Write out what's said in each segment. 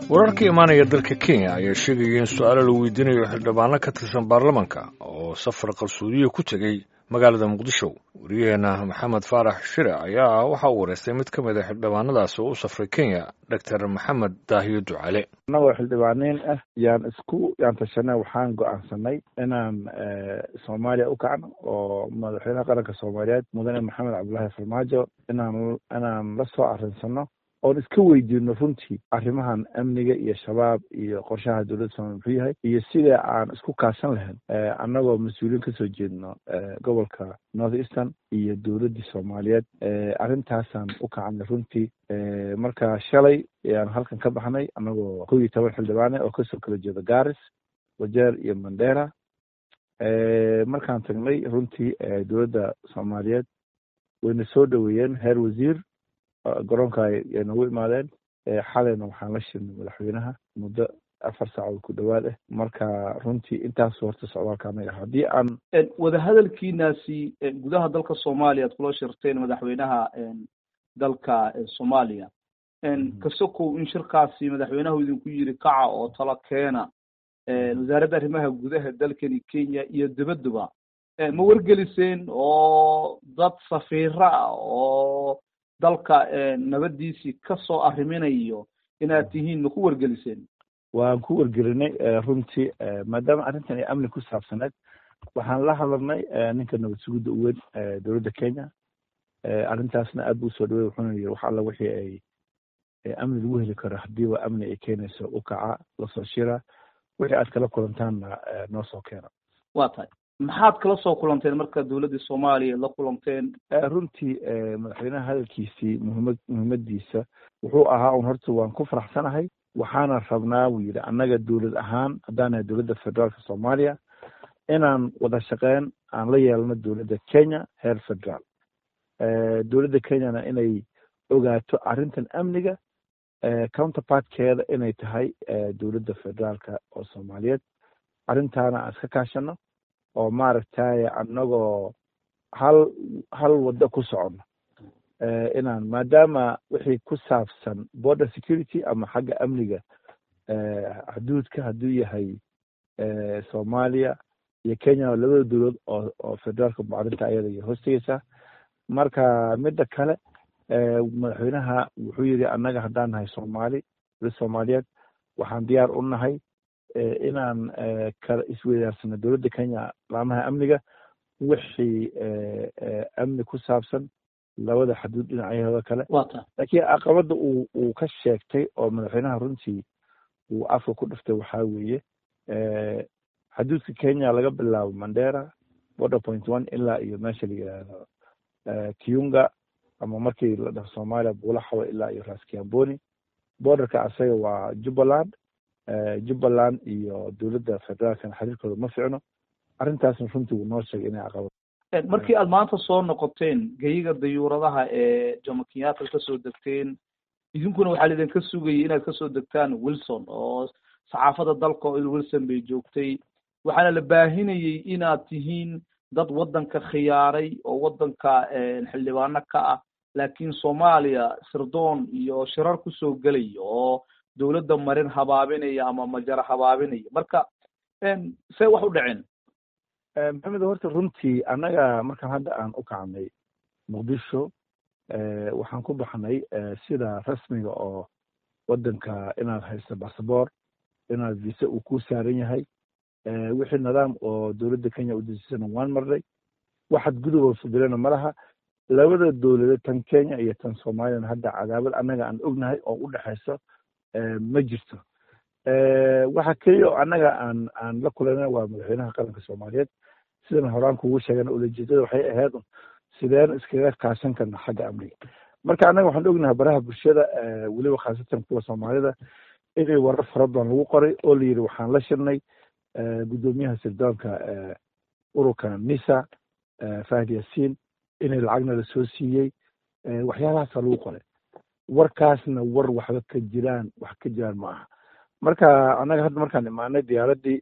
wararka imaanaya dalka kenya ayaa sheegaya in su-aalo la weydiinayo xildhibaano ka tirsan baarlamanka oo safar qarsoodiya ku tegey magaalada muqdisho wariyaheena maxamed faarax shire ayaa waxa uu wareystay mid ka mid a xildhibaanadaas oo u safray kenya doctor maxamed daahiyo ducale annagoo xildhibaaniin ah yaan isku yaan tashanay waxaan go-aansanay inaan soomaaliya u kacno oo madaxweynaha qaranka soomaaliyeed mudane maxamed cabdullaahi farmaajo inaan inaan la soo arinsano oon iska weydiino runtii arrimahan amniga iyo shabaab iyo qorshaha dowladda soomaliya muxuu yahay iyo sida aan isku kaashan lahayn annagoo mas-uuliyiin kasoo jeedno gobolka north eastern iyo dowladdii soomaaliyeed arrintaasaan u kacanay runtii marka shalay ayaan halkan ka baxnay annagoo kow iyo toban xildhibaane oo kasoo kala jeeda garis wajeer iyo mandera markaan tagnay runtii dowladda soomaaliyeed wayna soo dhoweeyeen heer wasiir garoonka ay nagu imaadeen xalayna waxaan la shirnay madaxweynaha muddo afar saacood ku dhowaad ah marka runtii intaas horta socdaalka anaga haddii aan wadahadalkiinaasi gudaha dalka soomaaliya ad kula shirteen madaxweynaha dalka soomaaliya kasokow in shirkaasi madaxweynahu idinku yiri kaca oo talo keena wasaaradda arrimaha gudaha dalkani kenya iyo dabaduba ma wargeliseen oo dad safiira ah oo dalka nabadiisii kasoo arriminayo inaad tihiin ma ku wargeliseen waan ku wargelinay runtii maadaama arrintan ay amni ku saabsaneed waxaan la hadalnay ninka nabad sugidda u weyn dowladda kenya arrintaasna aad buu usoo dhawey wuxuuna yiri wax alla wixii ay amni lagu heli karo hadiiba amni ay keenayso u kaca lasoo shira wixii aad kala kulantaanna noo soo keena wa tahay maxaad kala soo kulanteen marka dowladdii soomaaliya la kulanteen runtii madaxweynaha hadalkiisii muhimad muhiimadiisa wuxuu ahaa un horta waan ku faraxsanahay waxaana rabnaa buu yidhi annaga dowlad ahaan haddaan nahay dowladda federaalka soomaaliya inaan wada shaqeyn aan la yeelno dowladda kenya heer federaal dowladda kenyana inay ogaato arrintan amniga counterpartkeeda inay tahay dowladda federaalka oo soomaaliyeed arrintaana aan iska kaashano oo maaragtay annagoo hal hal waddo ku socono inaan maadaama wixii ku saabsan border security ama xagga amniga xuduudka hadduu yahay soomaaliya iyo kenya labada dowlad oo oo federaalka mucarinta ayada iyo hoostegeysaa marka midda kale madaxweynaha wuxuu yidhi annaga haddaan nahay soomaali dowlad soomaaliyeed waxaan diyaar u nahay inaan kala isweydaarsano dowladda kenya laamaha amniga wixii amni ku saabsan labada xaduud dhinacyahooda kale laakiin caqabadda uu uu ka sheegtay oo madaxweynaha runtii uu afka ku dhiftay waxaa weeye xaduudka kenya laga bilaabo mandera border point one ilaa iyo meesha la yidhaahdo kiunga ama markii la dhaho soomaaliya buulaxawa ilaa iyo raskiamboni borderka asaga waa jubbaland jubbaland iyo dowladda federaalkana xiriirkooda ma ficno arrintaasna runtii wuu noo sheegay inay caqabad markii aad maanta soo noqoteen geyiga dayuuradaha ee jomo kenyatta kasoo degteen idinkuna waxaa laidinka sugayay inaad kasoo degtaan wilson oo saxaafadda dalka oo il wilson bay joogtay waxaana la baahinayay inaad tihiin dad waddanka khiyaaray oo waddanka xildhibaano ka ah laakiin soomaaliya sirdoon iyo shirar kusoo gelaya oo dowladda marin habaabinaya ama majara habaabinaya marka see wax u dhaceen maxamed horta runtii annaga markaan hadda aan u kacnay muqdisho waxaan ku baxnay sida rasmiga oo waddanka inaad haysto bassabor inaad visa uu ku saaran yahay wixii nidaam oo dowladda kenya udejisana waan marnay waxaad guduba fudilena malaha labada dowladeed tan kenya iyo tan soomaaliyana hadda cadaabad annaga aan ognahay oo u dhexayso ma jirto waxa keliya oo annaga aan aan la kulanay waa madaxweynaha qaranka soomaaliyeed sidan horaan kugu sheegana ulajeedada waxay ahayd sideen iskaga kaashan karna xagga amniga marka annaga waxaan ognahay baraha bulshada weliba khaasatan kuwa soomaalida inay warar fara badan lagu qoray oo la yidhi waxaan la shirnay guddoomiyaha sirdoonka ururka nisa fahd yaasiin inay lacagna lasoo siiyey waxyaalahaasa lagu qoray warkaasna war waxba ka jiraan wax ka jiraan ma aha marka annaga hadda markaan imaanay diyaaraddii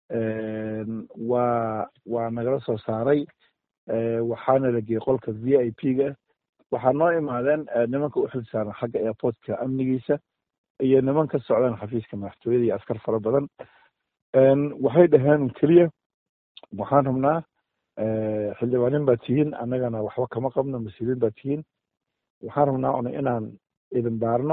waa waa nagala soo saaray waxaana la geeyey qolka v i p ga waxaa noo imaadeen nimanka u xilsaaran xagga airportka amnigiisa iyo niman ka socdaan xafiiska madaxtooyada iyo askar fara badan waxay dhaheen keliya waxaan rabnaa xildhibaanin baa tihiin annagana waxba kama qabno mas-uuliyiin baa tihiin waxaan rabnaa una inaan idin baarno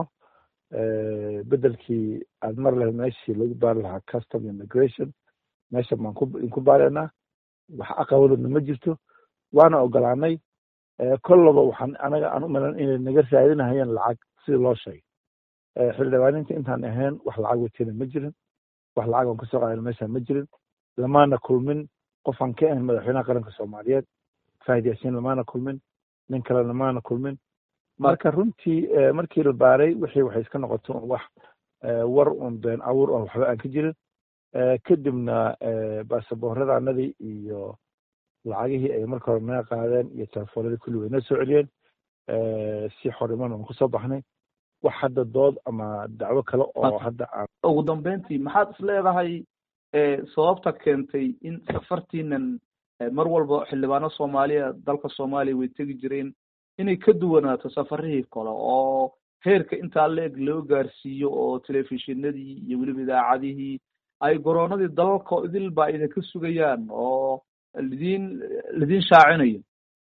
bedelkii aad mar lahayd meeshii lagu baari lahaa custom immigration meesha baan ku inku baaraynaa wax aqabalodna ma jirto waana ogolaanay kollaba waxaan anaga aan u malan inay naga raadinahayeen lacag sidii loo sheegay xildhibaaninta intaan ahayn wax lacag watena ma jirin wax lacag aan kasoo qaadan meeshaan ma jirin lamaana kulmin qofaan ka ahayn madaxweynaha qaranka soomaaliyeed fahid yaasiin lamaana kulmin nin kale lamaana kulmin marka runtii markii la baaray wixii waxay iska noqoto wax war un been abuur oo waxba aan ka jirin kadibna baasabooradaanadii iyo lacagihii ay marka hore naga qaadeen iyo telefoonadii kulli way noo soo celiyeen si xoriman aan kusoo baxnay wax hadda dood ama dacwo kale oo hadda aan ugu dambeyntii maxaad is leedahay sababta keentay in safartiinan mar walba xildhibaano soomaaliya dalka soomaaliya way tegi jireen inay ka duwanaato safarihii kale oo heerka intaa la-eg loo gaarsiiyo oo telefishinadii iyo weliba idaacadihii ay goroonadii dalalka idil ba idinka sugayaan oo lidin lidin shaacinayo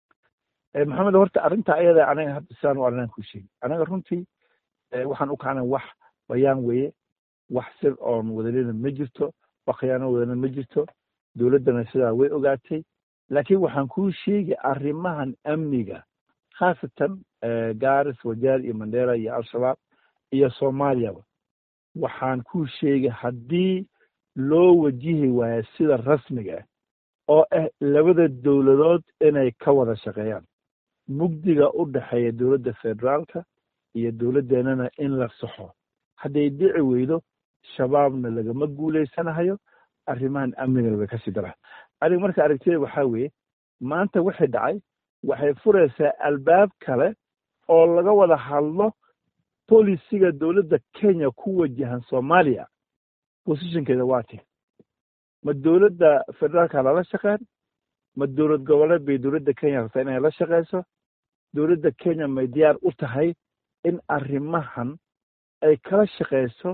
maxamed horta arrinta ayada anaga hadda sidaan u arrinaan ku sheegi anaga runtii waxaan u kacnay wax bayaan weeye wax sir oon wadalina ma jirto wax khiyaano wadalina ma jirto dowladdana sidaa way ogaatay laakiin waxaan kuu sheegi arrimahan amniga khaasatan garis wajaar iyo mandera iyo al-shabaab iyo soomaaliyaba waxaan kuu sheegay haddii loo wajihi waayo sida rasmiga ah oo ah labada dowladood inay ka wada shaqeeyaan mugdiga u dhexeeya dowladda federaalka iyo dowladdeenana in la saxo hadday dhici weydo shabaabna lagama guulaysanahayo arrimahan amnigana way kasii daraa aniga marka aragtida waxaa weeye maanta wixii dhacay waxay furaysaa albaab kale oo laga wada hadlo bolisiga dowladda kenya ku wajahan soomaaliya positionkeeda waa ti ma dowladda federaalka lala shaqeyn ma dowlad goboleed bay dowladda kenya rabtaa inay la shaqeyso dowladda kenya may diyaar u tahay in arrimahan ay kala shaqeyso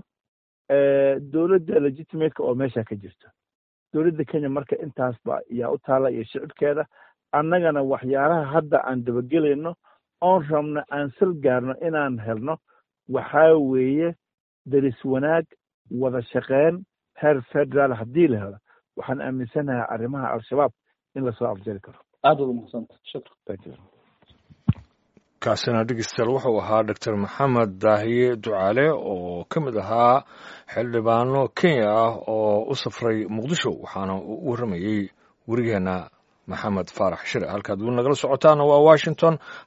dowladda legitimateka oo meesha ka jirto dowladda kenya marka intaasba yaa u taala iyo shicibkeeda annagana waxyaalaha hadda aan dabagelayno oon rabno aan sal gaarno inaan helno waxaa weeye daris wanaag wada shaqeyn heer federaal haddii la helo waxaan aaminsanahay arrimaha al-shabaab in lasoo afjari karo aad waad umahadsanta shukran thank you kaasina dhegeystayaal wuxuu ahaa doctor maxamed daahiye ducaale oo ka mid ahaa xildhibaano kenya ah oo u safray muqdisho waxaana uu u warramayey werigeena maxamed faarax shire halkaad weli nagala socotaana waa washington